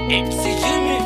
MC Jimmy.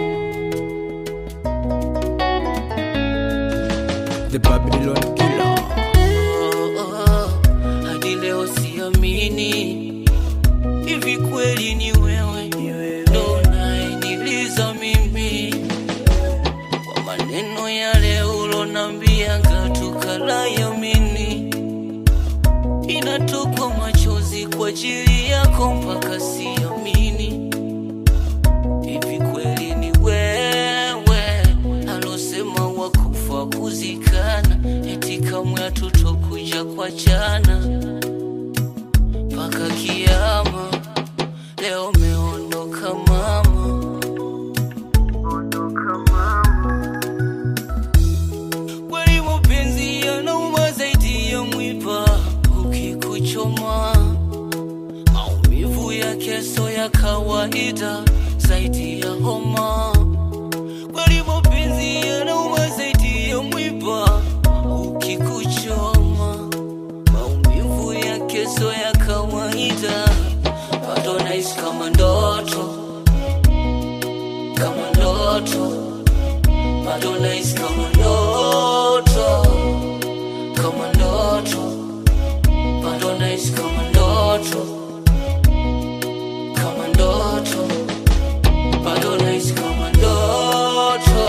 The Babylon Killer. Oh, oh, hadi leo siamini hivi kweli ni wewe ndo unayeniliza mimi kwa maneno yale ulonambianga tukalayamini inatokwa machozi kwa ajili yako mpaka siamini hivi kweli ni wewe alosema wakufa kuzikana eti kamwe hatutokuja kwa jana mpaka kiama leo meondoka mama kweli mapenzi yanauma zaidi ya mwiba ukikuchoma maumivu ya keso ya kawaida zaidi ya homa kweli mapenzi yanauma zaidi ya mwiba ukikuchoma maumivu ya keso ya kawaida bado naishi kama ndoto kama ndoto bado naishi kama ndoto kama ndoto bado naishi kama ndoto kama ndoto bado naishi kama ndoto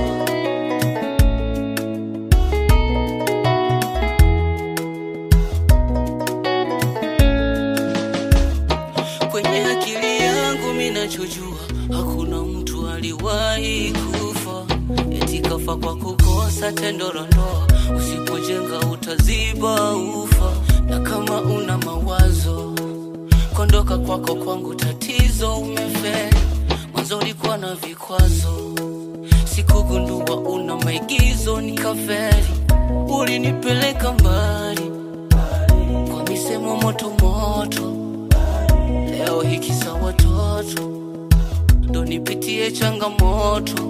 kwenye akili yangu minachojua hakuna mtu aliwahi kufa eti kafa kwa kukosa tendo la ndoa usipojenga utaziba ufa na kama una mawazo kondoka kwako kwangu tatizo umefeli mwanzo ulikuwa na vikwazo sikugundua una maigizo nikafeli ulinipeleka mbali kwa misemo moto moto leo hiki sa watoto ndo nipitie changamoto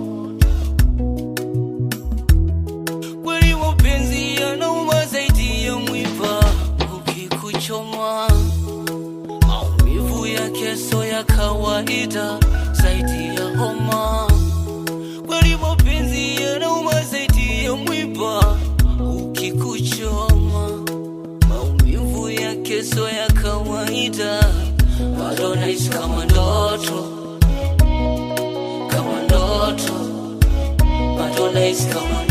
kweli mapenzi yanauma zaidi ya mwiba ukikuchoma maumivu ya keso ya kawaida zaidi ya homa kweli mapenzi yanauma zaidi ya mwiba ukikuchoma maumivu ya keso ya kawaida bado naishi kama ndoto kama ndoto bado naishi kama